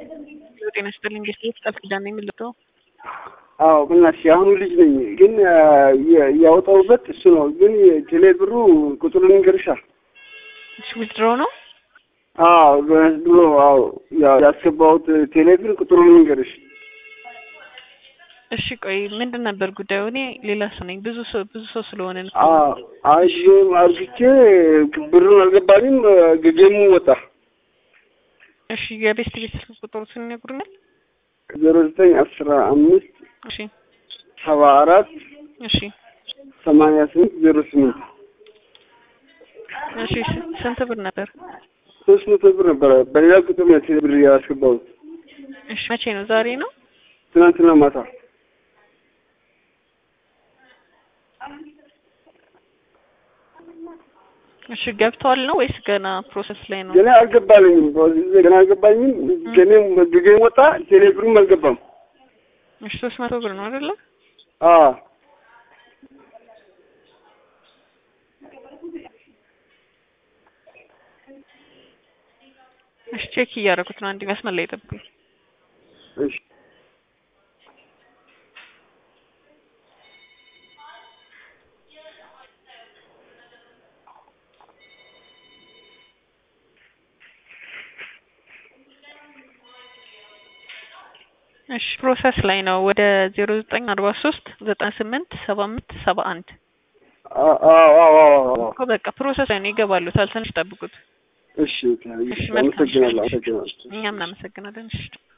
ጤና ይስጥልኝ። እንዴት ቃል ኪዳን ነው የምልጠው? አዎ በእናትሽ የአሁኑ ልጅ ነኝ፣ ግን ያወጣሁበት እሱ ነው። ግን ቴሌ ብሩ ቁጥሩን ንገርሻ። እሺ ዊዝድሮ ነው? አዎ ብሎ አዎ ያስገባሁት ቴሌ ብር ቁጥሩን ንገርሽ። እሺ ቆይ ምንድን ነበር ጉዳዩ? እኔ ሌላ ሰው ነኝ። ብዙ ሰው ብዙ ሰው ስለሆነ ነው። አይ አርግቼ ብሩን አልገባኝም፣ ገገሙ ወጣ። እሺ የቤስት ቤት ስልክ ቁጥሩ ስንነግሩኛል? ዜሮ ዘጠኝ አስራ አምስት እሺ ሰባ አራት እሺ ሰማንያ ስምንት ዜሮ ስምንት እሺ ስንት ብር ነበር? ሶስት መቶ ብር ነበረ። በሌላ ቁጥር ነው ቴሌ ብር ያስገባሁት። እሺ መቼ ነው? ዛሬ ነው? ትናንትና ማታ እሺ ገብተዋል ነው ወይስ ገና ፕሮሰስ ላይ ነው? ገና አልገባልኝም። ገና አልገባኝም። ገኔም ገጌም ወጣ፣ ቴሌ ብሩም አልገባም። እሺ ሶስት መቶ ብር ነው አይደለ? አዎ እሺ ቼክ እያደረኩት ነው። አንድ መስመር ላይ ጠብቁኝ። እሺ እሺ ፕሮሰስ ላይ ነው። ወደ ዜሮ ዘጠኝ አርባ ሶስት ዘጠና ስምንት ሰባ አምስት ሰባ አንድ አዎ አዎ አዎ እኮ በቃ ፕሮሰስ ላይ ነው። ይገባሉታል። ትንሽ ጠብቁት። እሺ እሺ መልካም። አመሰግናለሁ። አመሰግናለሁ። እኛም እናመሰግናለን። እሺ